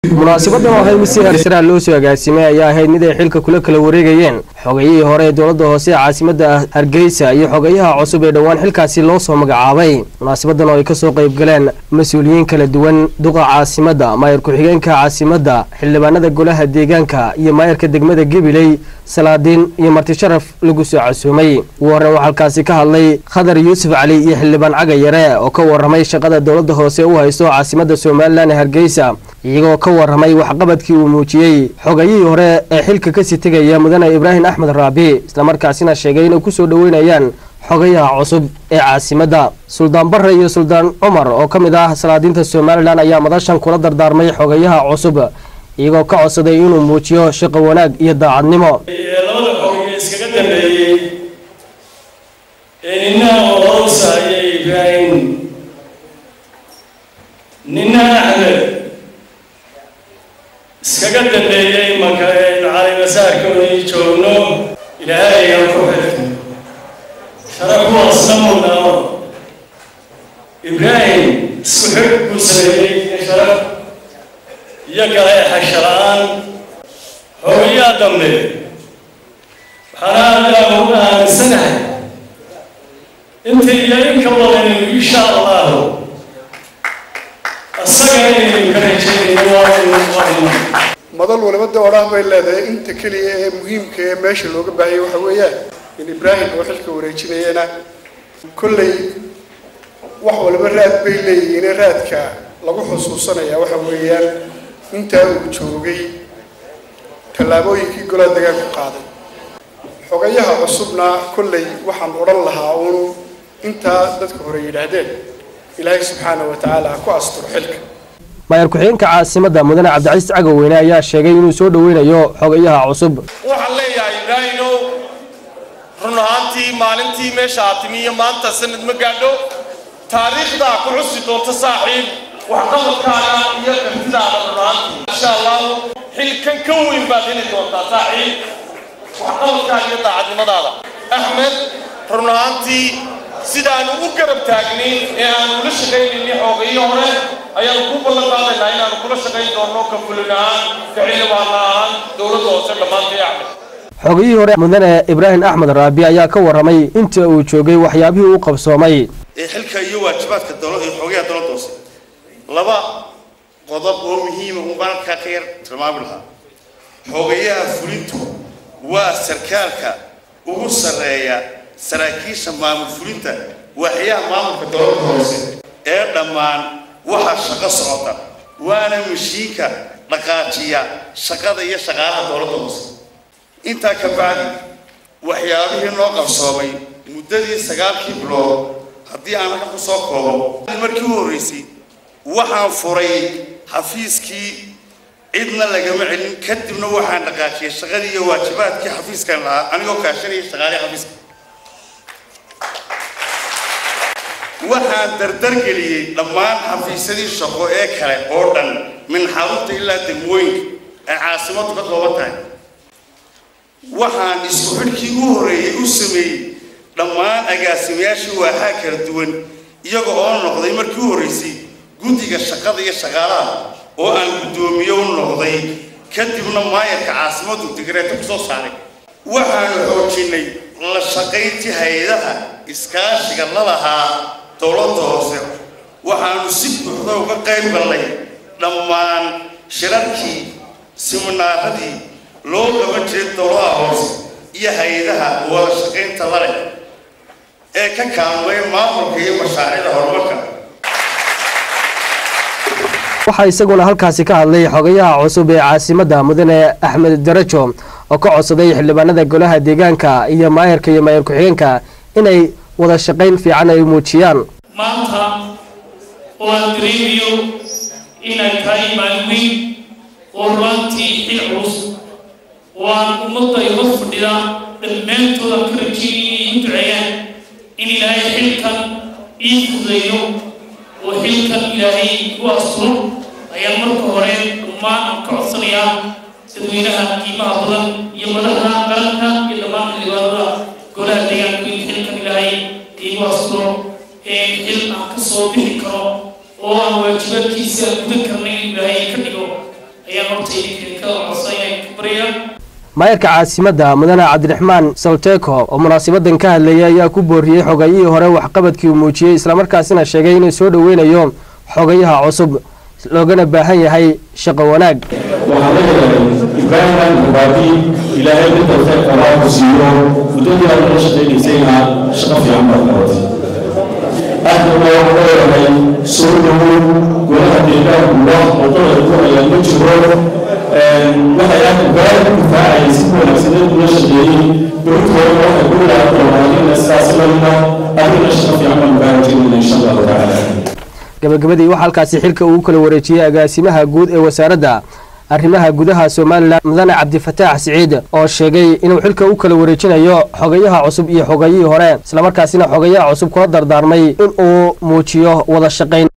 munaasabadan oo ahayd mid si hersaraha loo soo agaasimay ayaa ahayd mid ay xilka kula kala wareegayeen xogayihii hore ee dowladda hoose ee caasimada hargeysa iyo xogayaha cusub ee dhowaan xilkaasi loo soo magacaabay munaasabadan oo ay kasoo qayb galeen mas-uuliyiin kala duwan duqa caasimada maayar ku-xigeenka caasimada xildhibaanada golaha deegaanka iyo maayarka degmada gabiley salaadiin iyo marti sharaf lagu soo casuumay ugu horreyn waxaa halkaasi ka hadlay khadar yuusuf cali iyo xildhibaan caga yare oo ka waramay shaqada dowladda hoose u haysto caasimada somalilan ee hargeysa iyagoo ka waramay waxqabadkii uu muujiyey xogayihii hore ee xilka kasii tegaya mudane ibraahim axmed raabi islamarkaasina sheegay inay kusoo dhoweynayaan xogayaha cusub ee caasimadda suldaan barre iyo suldaan cumar oo ka mid ah salaadiinta somalilan ayaa madashan kula dardaarmay xogayaha cusub iyagoo ka codsaday inuu muujiyo shaqo wanaag iyo daacadnimo labada xogay iskaga dambeeyey ee nina orosaya ibraahim nina axmed iskaga dambeeyey marka aynu calimasaarkoodii joogno ilaahay aan ku xidhka sharakuwaasna mudnaamo ibraahim isku xidh buu sameeyey iyo sharaf iyo galeexa la-aan xogayaa dambe waxaana adaa uga aaminsanahay inta iyo inka badan insha allahu asaga inaynu ka rajaynayno waaynu qabno madal waliba de odhaah bay leedahay inta keliya ee muhiimka ee meesha looga baahayay waxa weeyaan in ibraahim oo xilka wareejinayana kolley wax waliba raad bay leeyihiin raadka lagu xusuusanaya waxa weeyaan intaa uu joogay tallaabooyinkii golaha degaanku qaaday xogayaha cusubna kolley waxaan odhan lahaa uun intaa dadka hore yidhaahdeen ilaahay subxaana wa tacaala ha ku asturo xilka maayar ku-xigeenka caasimada mudane cabdicasiis cagaweyne ayaa sheegay inuu soo dhoweynayo xogayaha cusub waxaan leeyahay ibraahimow run ahaantii maalintii meesha aad timi iyo maanta sanad ma gaadho taariikhdaa ku xusi doonta saaxiib waxqabadkaaga iyo kartidaada run ahaantii insha allahu xilkan ka weyn baad heli doontaa saaxiib waxqabadkaaga iyo daacadnimadaada axmed run ahaantii sidaanu u garab taagnayn ee aanu la shaqaynayni xoogayo hore ayaanu ku ballan qaadaynaa inaanu kula shaqayn doonno ka fulin ahaan ka xildhibaan ahaan dowladda hoose dhammaantay axmed xogayihii hore mudane ibraahim axmed raabi ayaa ka waramay inta uu joogay waxyaabihii uu qabsoomay ee xilka iyo waajibaadka dowlad iyo xogayaha dowladda hoose laba qodob oo muhiima un baan halkaa ka yar tilmaami lahaa xogayaha fulintu waa sarkaalka ugu sarreeya saraakiisha maamul fulinta waaxyaha maamulka dowladda hoose ee dhammaan waxaa shaqo socota waana mashiinka dhaqaajiya shaqada iyo shaqaalaha dowladda hoose intaa ka bacdi waxyaabihii noo qabsoomay muddadii sagaalkii bilood haddii aan halka ku soo koobo markii u horreysay waxaan furay xafiiskii cidna lagama celin kadibna waxaan dhaqaajiyay shaqadii iyo waajibaadkii xafiiskan lahaa anigoo kaashanaya shaqaalihii xafiiska waxaan dardargeliyey dhammaan xafiisyadii shaqo ee kale oo dhan min xarunta ilaa degmooyinka ay caasimadu ka kooban tahay waxaan isku xidhkii u horreeyey u sameeyey dhammaan agaasimayaashii waaxaa kala duwan iyaga oo noqday markii u horreysay guddiga shaqada iyo shaqaalaha oo aan guddoomiye u noqday kadibna maayarka caasimadu digreeto ku soo saaray waxaanu xoojinnay la shaqayntii hay-adaha iskaashiga la lahaa dowladda hoose waxaanu si buuxda uga qayb gallay dhammaan shirarkii siminaaradii loo qaban jiray dowladaha hoose iyo hay-adaha wada shaqaynta la leh ee ka kaalmay maamulka iyo mashaariicda horumarka waxaa isaguna halkaasi ka hadlay xogayaha cusub ee caasimadda mudane axmed darajo oo ka codsaday xildhibaanada golaha deegaanka iyo maayarka iyo maayar ku-xigeenka inay wada shaqayn fiican ay muujiyaan maanta oo aan dareemayo inay tahay maalin weyn oo ruantii xil culus oo aan ummadda iga fadhida dhammaantood aan ka rajeynaya in duceeyaan in ilaahay xilkan ii fudeeyo oo xilkan ilaahay igu asturo ayaan marka hore dhammaan aan ka codsanayaa dadweynaha qiimaha badan iyo madaxda qaranka iyo dhammaan xildhibaanada golaha deegaanka in xilkan ilaahay igu asturo xil aan ka soo bixi karo oo aan waajibaadkiisa gudan karnay in ilaahay ka dhigo ayaan horta idinka ka codsanaya barya maayarka caasimadda mudane cabdiraxmaan salteko oo munaasabadan ka hadlayay ayaa ku booriyey xogayihii hore waxqabadkii uu muujiyey islamarkaasina sheegay inuu soo dhoweynayo xogayaha cusub loogana baahan yahay shaqo wanaag waxaan leeyahay ibraahim mubaadi ilaahay midda khayrka waa ku siiyo muddadii aad la shaqaynaysayna shaqo fiican baad qabatay ahdana waxaan leeyahay soo dhowow golaha deegaanku wax wadada ku hayaan ma jiro waxay aad ibraahim ku difaacayay si wanaagsaneed ula shaqeeyey berintooda waxay ku ilaalin doonaan in sidaas lamida adigana shaqo fiican baan ugaa rajaynayna insha allahu tacaala gabagabadii waxaa halkaasi xilka uu kala wareejiyey agaasimaha guud ee wasaaradda arrimaha gudaha somalilan mudane cabdifataax siciid oo sheegay inuu xilka u kala wareejinayo xogayaha cusub iyo xogayihii hore islamarkaasina xogayaha cusub kula dardaarmay in uu muujiyo wada shaqayn